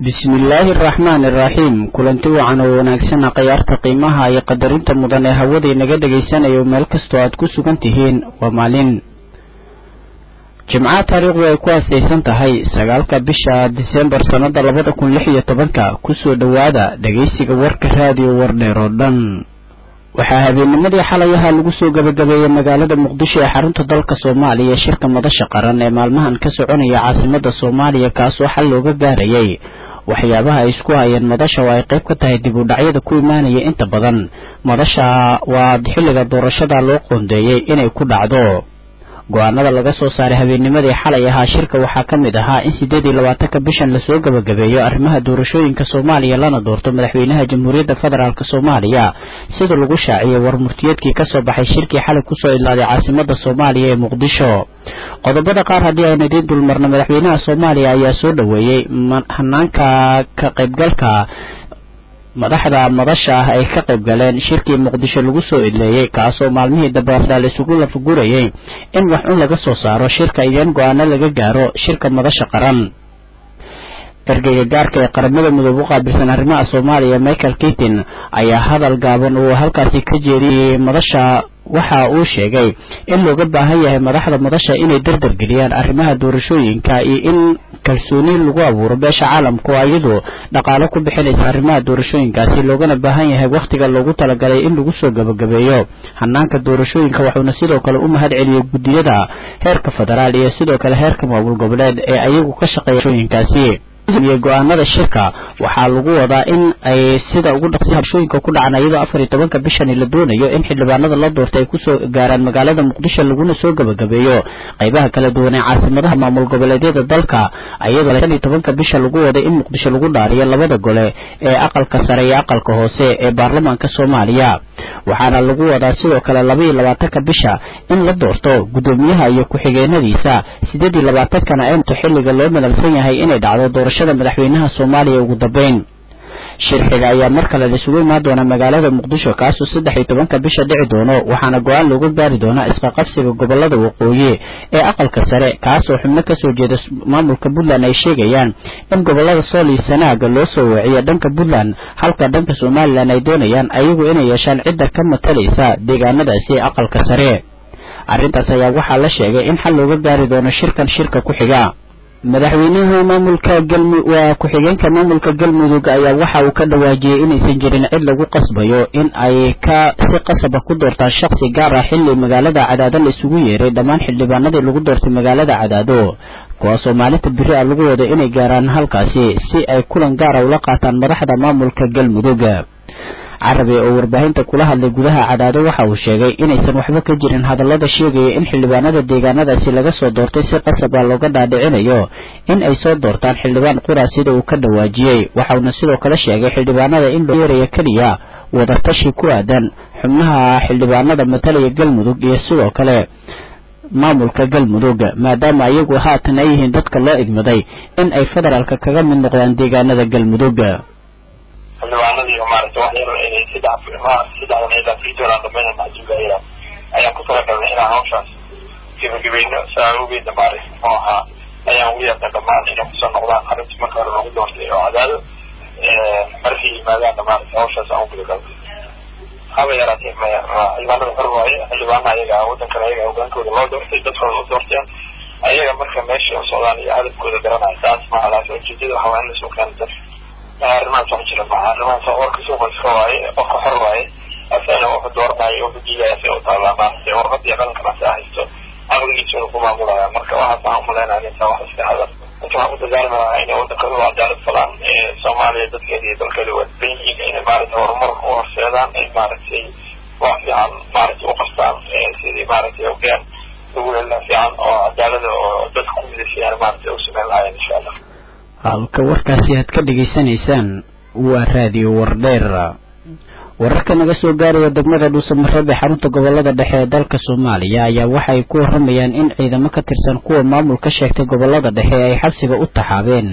bismillaahi araxmaani iraxiim kulanti wacan oo wanaagsan khayaarta qiimaha iyo qadarinta mudan ee hawadii naga dhegaysanayo meel kastoo aad ku sugan tihiin waa maalin jimcaha taariikhdu ay ku aasaysan tahay sagaalka bisha disembar sannada labada kun lix iyo tobanka kusoo dhowaada dhegaysiga warka raadiyo wardheer oo dhan waxaa habeennimadii xalayaha lagu soo gabagabeeyey magaalada muqdisho ee xarunta dalka soomaaliya shirka madasha qaran ee maalmahan ka soconaya caasimada soomaaliya kaasoo xal looga gaarayay waxyaabaha ay isku hayeen madasha oo ay qayb ka tahay dib u dhacyada ku imaanaya inta badan madasha waa xilliga doorashada loo qoondeeyey inay ku dhacdo go-aanada laga soo saaray habeennimadii xalay ahaa shirka waxaa ka mid ahaa in siddeed iyo labaatanka bishan lasoo gabagabeeyo arrimaha doorashooyinka soomaaliya lana doorto madaxweynaha jamhuuriyadda federaalk soomaaliya sida lagu shaaciyey war murtiyeedkii kasoo baxay shirkii xalay kusoo idlaaday caasimada soomaaliya ee muqdisho qodobada qaar haddii aynu idiin dulmarno madaxweynaha soomaaliya ayaa soo dhoweeyey hanaanka ka qaybgalka madaxda madasha ah ay ka qayb galeen shirkii muqdisho lagu soo idleeyey kaasoo maalmihii dambaasa la isugu lafagurayay in wax un laga soo saaro shirka iyoin go-aano laga gaaro shirka madasha qaran ergeyga gaarka ee qaramada midoobe u qaabilsan arrimaha soomaaliya michael kitin ayaa hadal gaaban uu halkaasi ka jeediyey madasha waxa uu sheegay in looga baahan yahay madaxda madasha inay dardargeliyaan arrimaha doorashooyinka iyo in kalsooni lagu abuuro beesha caalamka oo iyadu dhaqaalo ku bixinaysa arrimaha doorashooyinkaasi loogana baahan yahay wakhtiga loogu talagalay in lagu soo gabagabeeyo hanaanka doorashooyinka wuxuuna sidoo kale u mahad celiyey guddiyada heerka federaal iyo sidoo kale heerka maamul goboleed ee ayagu ka shaqeeya doorashooyinkaasi iyo go-aanada shirka waxaa lagu wadaa in ay sida ugu dhaqsi habshooyinka ku dhacan iyadoo afar iyo tobanka bishani la doonayo in xildhibaanada la doortay ay kusoo gaaraan magaalada muqdisho laguna soo gabagabeeyo qaybaha kala duwan ee caasimadaha maamul goboleedyada dalka iyadoo shan iyo tobanka bisha lagu waday in muqdisho lagu dhaariyo labada gole ee aqalka sare iyo aqalka hoose ee baarlamaanka soomaaliya waxaana lagu wadaa sidoo kale laba iyo labaatanka bisha in la doorto guddoomiyaha iyo ku-xigeenadiisa sideed iyo labaatankana ento xilliga loo madalsan yahay inay dhacdo doorashada madaxweynaha soomaaliya ugu dambeyn shirxiga ayaa mar kale laisugu imaan doona magaalada muqdisho kaasoo saddex iyo tobanka bisha dhici doono waxaana go-aan looga gaari doonaa isqaqabsiga gobolada waqooyi ee aqalka sare kaasoo xubno kasoo jeeda maamulka puntland ay sheegayaan in gobolada sool iyo sanaaga loo soo weeciyo dhanka puntland halka dhanka somalilan ay doonayaan ayagu inay yeeshaan cidda ka matalaysa deegaanadaasi ee aqalka sare arrintaas ayaa waxaa la sheegay in xal looga gaari doono shirkan shirka ku xiga madaxweynaha maamulka galmu waa ku-xigeenka maamulka galmudug ayaa waxa uu ka dhawaajiyey inaysan jirin cid lagu qasbayo in ay ka si qasaba ku doortaan shaksi gaar ah xilli magaalada cadaado la isugu yeeray dhammaan xildhibaanadii lagu doortay magaalada cadaado kuwaasoo maalinta biri a lagu wada inay gaaraan halkaasi si ay kulan gaara ula qaataan madaxda maamulka galmudug carabi oo warbaahinta kula hadlay gudaha cadaado waxa uu sheegay inaysan waxba ka jirin hadallada sheegaya in xildhibaanada deegaanadaasi laga soo doortay si qasab ah looga dhaadhicinayo in ay soo doortaan xildhibaan qura sida uu ka dhawaajiyey waxauna sidoo kale sheegay xildhibaanada in loo yeeraya keliya wadatashi ku aadan xubnaha xildhibaanada matalaya galmudug iyo sidoo kale maamulka galmudug maadaama iyagu haatan ay yihiin dadka loo igmaday in ay federaalka kaga mid noqdaan deegaanada galmudug xildhibaanadii maaragtay wax yar inay saddex ma saddexdan ilaa sii doonaan dhamayna maxsuugaaya ayaan ku talagalnay inaan hawshaas gebagabayno saa awgeedna maaragtay muxuu ahaa ayaan ugu yeernay dhammaan inay kusoo noqdaan arrintii marka hore lagu doortay oo cadaado markay yimaadaanna maaragtay hawshaas aan u gudagalnay haba yaraatee maya xildhibaanada hor waaye xildhibaana ayaga waddankana ayaga hogaankooda loo doortay dadkooda u doorteen ayaga marka meesha u socdaan iyo hadafkooda garanaya taas maha laakiin ujeedada waxaa waa in lasoo keeno dadka arrimahaas wax jira maha arrimahaas warka suuqa iska waaye qofka xor waaye asana wuxuu dooranayo wuxuu diidaya si u taallaa maaragtay warqadii qalankana si haysto aqligiisuna ku maamulaya marka waxaas aan umaleynaya intaa wax iska hadal marka waxaan ku dagaalami lahaa inay waddankooda u cadaalad falaan soomaaliya dadkeeda iyo dalkeeda waa dan yihiin inay maaragtay horumar u horseedaan ay maaragtay wax fiican maaragtay u qabtaan sidii maaragtay hogaan lagu helaa fiican oo cadaalada oo dadka ku midaysan maaragtay u sameyn lahaayeen insha allah halka warkaasi aad ka dhegaysanaysaan waa raadiyo wardheer wararka naga soo gaaraya degmada dhuusamareeb ee xarunta gobolada dhexe ee dalka soomaaliya ayaa waxay ku waramayaan in ciidamo ka tirsan kuwa maamul ka sheegtay gobolada dhexe ay xabsiga u taxaabeen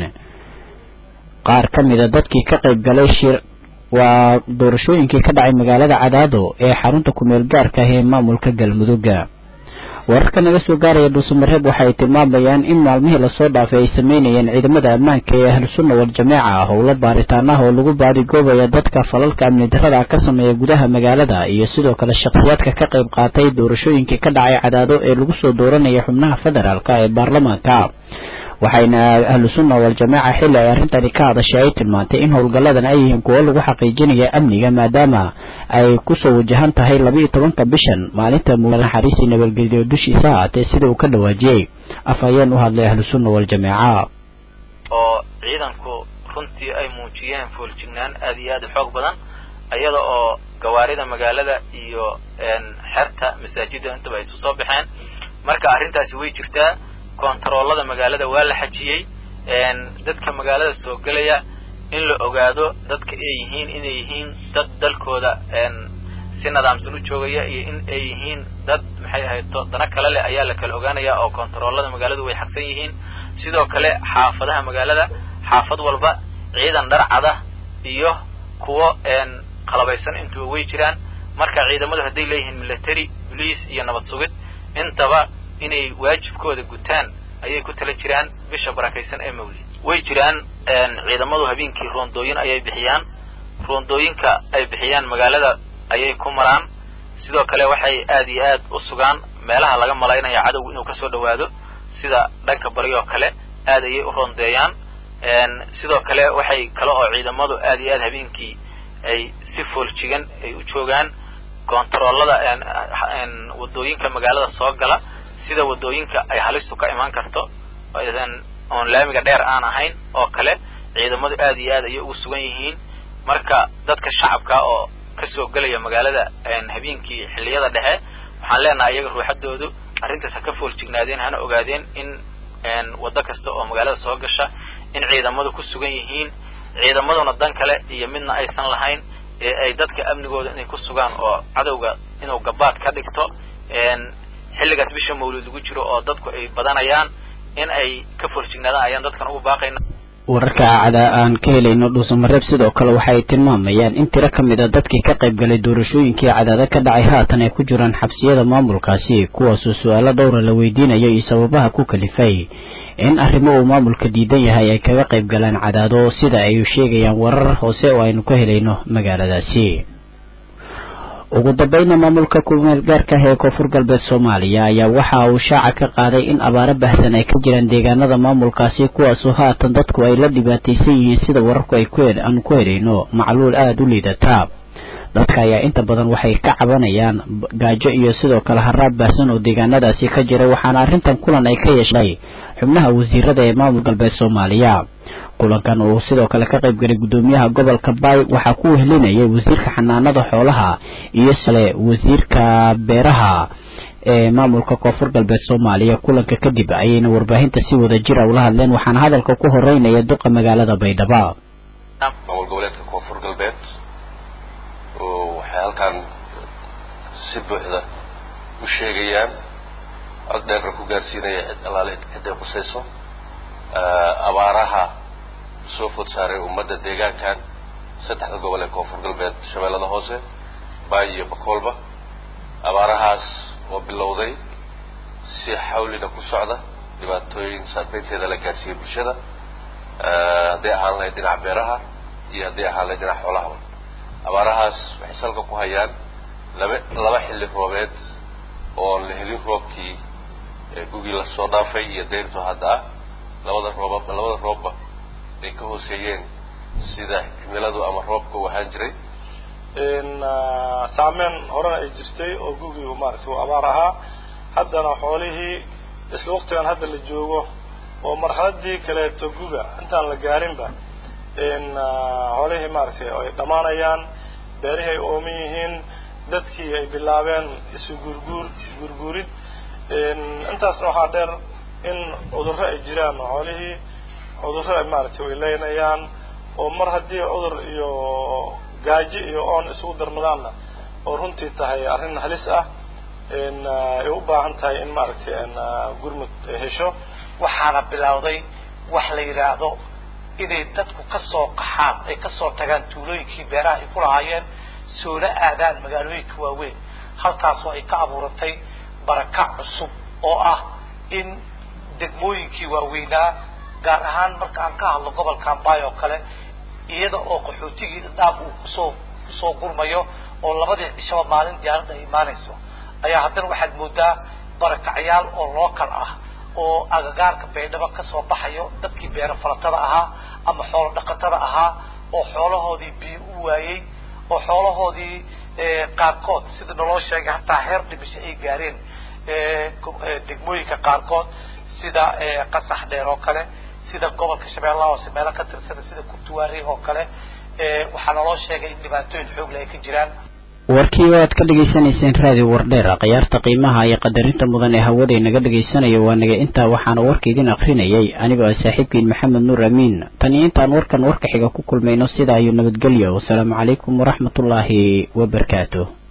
qaar ka mida dadkii ka qayb galay shir waa doorashooyinkii ka dhacay magaalada cadaado ee xarunta kumeel gaarka ah ee maamulka galmudugga wararka naga soo gaaraya dhuusamareeb waxa ay tilmaamayaan in maalmihii lasoo dhaafay ay sameynayeen ciidamada ammaanka ee ahlusunna waljamaaca howlo baaritaan ah oo lagu baadigoobaya dadka falalka amni darada ka sameeya gudaha magaalada iyo sidoo kale shakhsiyaadka ka qayb qaatay doorashooyinkii ka dhacay cadaado ee lagu soo dooranaya xubnaha federaalk ee baarlamaanka waxayna ahlu sunna waljamaaca xilli ay arrintani ka hadashay ay tilmaantay in howlgalladan ay yihiin kuwo lagu xaqiijinaya amniga maadaama ay kusoo wajahan tahay laba-iyo tobanka bishan maalinta naxariisi nabadgelyo dushiisa haatee sida uu ka dhawaajiyey af ayeen u hadlay ahlu sunna waljamaaca oo ciidanku runtii ay muujiyeen fooljignaan aad iyo aad u xoog badan iyada oo gawaarida magaalada iyo xerta masaajida intaba ay isu soo baxeen marka arrintaasi way jirtaa kontaroolada magaalada waa la xajiyey dadka magaalada soo gelaya in la ogaado dadka ay yihiin inay yihiin dad dalkooda si nidaamsan u joogaya iyo in ay yihiin dad maxay ahayd dana kale leh ayaa la kala ogaanaya oo kontaroolada magaaladu way xagsan yihiin sidoo kale xaafadaha magaalada xaafad walba ciidan dharcada iyo kuwo qalabaysan intuba way jiraan marka ciidamadu hadday leeyihiin military police iyo nabad sugid intaba inay waajibkooda gutaan ayay ku tala jiraan bisha barakaysan ee mawlid way jiraan ciidamadu habeenkii roondooyin ayay bixiyaan roondooyinka ay bixiyaan magaalada ayay ku maraan sidoo kale waxay aad iyo aad u sugaan meelaha laga malaynaya cadowgu inuu kasoo dhawaado sida dhanka bari oo kale aad ayay u roondeeyaan sidoo kale waxay kale oo ciidamadu aad iyo aad habeenkii ay si fooljigan ay u joogaan kontaroolada wadooyinka magaalada soo gala sida wadooyinka ay halistu ka imaan karto oon laamiga dheer aan ahayn oo kale ciidamadu aad iyo aad ayay ugu sugan yihiin marka dadka shacabka oo kasoo gelaya magaalada habeenkii xilliyada dhexe waxaan leenahay iyaga ruuxadoodu arrintaas ha ka fooljignaadeen hana ogaadeen in waddo kasta oo magaalada soo gasha in ciidamadu ku sugan yihiin ciidamaduna dan kale iyo midna aysan lahayn ee ay dadka amnigooda inay ku sugaan oo cadowga inuu gabaad ka dhigto xilligaas bisha mawlid lagu jiro oo dadku ay badanayaan in ay ka foorjignaadaan ayaan dadkan ugu baaqayna wararka cada aan ka helayno dhuusamareeb sidoo kale waxa ay tilmaamayaan in tiro ka mid a dadkii ka qayb galay doorashooyinkii cadaado ka dhacay haatan ay ku jiraan xabsiyada maamulkaasi kuwaasoo su-aalo dhowra la weydiinayo iyo sababaha ku kalifay in arrimo uu maamulka diidan yahay ay kaga qayb galaan cadaado sida ay sheegayaan warar hoose oo aynu ka helayno magaaladaasi ugu dambayna maamulka kumeel gaarka ah ee koonfur galbeed soomaaliya ayaa waxa uu shaaca ka qaaday in abaaro bahsan ay ka jiraan deegaanada maamulkaasi kuwaasoo haatan dadku ay la dhibaataysan yihiin sida wararku ay aanu ku helayno macluul aada u liidata dadka ayaa inta badan waxay ka cabanayaan gaajo iyo sidoo kale haraab baahsan oo deegaanadaasi ka jira waxaana arrintan kulan ay ka yeeshay xubnaha wasiirada ee maamul galbeed soomaaliya kulankan uu sidoo kale ka qayb galay guddoomiyaha gobolka baay waxaa ku wehelinayay wasiirka xanaanada xoolaha iyo sale wasiirka beeraha ee maamulka koonfur galbeed soomaaliya kulanka kadib ayayna warbaahinta si wada jira ula hadleen waxaana hadalka ku horeynaya duqa magaalada baydhabo maamul goboleedka koonfur galbeed waxay halkan si buuxda u sheegayaan cod dheerna ku gaarsiinaya cid allaale ciday qusayso abaaraha soo food saaray ummadda deegaankan saddexda gobol ee koonfur galbeed shabeellada hoose baay iyo bakoolba abaarahaas oo bilowday si xawlina ku socda dhibaatooyin saameynteeda la gaarsiiyey bulshada hadday ahaan lahayd dhinaca beeraha iyo hadday ahaan lahayd dhinaca xoolahaba abaarahaas waxay salka ku hayaan laba laba xilli roobeed oon la helin roobkii gugii lasoo dhaafay iyo deyrto hadda ah labada rooba labada roobba ay ka hooseeyeen sida cimiladu ama roobka u ahaan jiray saameyn horena ay jirtay oo gugii maaragtay uu abaar ahaa haddana xoolihii isla waqtigan hadda la joogo oo marxaladii kaleeto guga intaan la gaarinba xoolihii maaragtay ay dhammaanayaan beerihii ay ooman yihiin dadkii ay bilaabeen isu guurguur guurguurid intaasna waxaa dheer in cudurro ay jiraan xoolihii cudurro ay maaragtay way leynayaan oo mar haddii cudur iyo gaajo iyo oon isugu darmadaanna oo runtii tahay arrin halis ah ay u baahan tahay in maaragtay gurmud hesho waxaana bilowday wax la yidhaahdo inay dadku ka soo qaxaan ay ka soo tagaan tuulooyinkii beeraha ay ku lahaayeen soona aadaan magaalooyinka waaweyn halkaasoo ay ka abuuratay barakac cusub oo ah in degmooyinkii waaweynaa gaar ahaan marka aan ka hadlo gobolka ambay oo kale iyada oo qaxootigii dhaaf uu kusoo kusoo gurmayo oo labadii cishaba maalin diyaaradda ay imaanayso ayaa haddana waxaad moodaa barakacyaal oo local ah oo agagaarka baydhabo kasoo baxayo dadkii beero falatada ahaa ama xoolo dhaqatada ahaa oo xoolahoodii biyo u waayey oo xoolahoodii qaarkood sida naloo sheegay hataa heer dhimisho ay gaareen degmooyinka qaarkood sida qasax dheer oo kale sida gobolka shabeellaha hoose meelo ka tirsana sida kurtuwaari oo kale waxaa naloo sheegay in dhibaatooyin xoog leh ay ka jiraan warkii oo aad ka dhagaysanayseen raadiyo wardheer khiyaarta qiimaha iyo qadarinta mudan ee hawada inaga dhagaysanayo waa naga intaa waxaana warka idin akrinayay anigoo ah saaxiibkiin maxamed nuur amiin tan iyo intaan warkan warka xiga ku kulmayno sidaa iyo nabadgelyo wasalaamu calaykum waraxmatullaahi wabarakaatu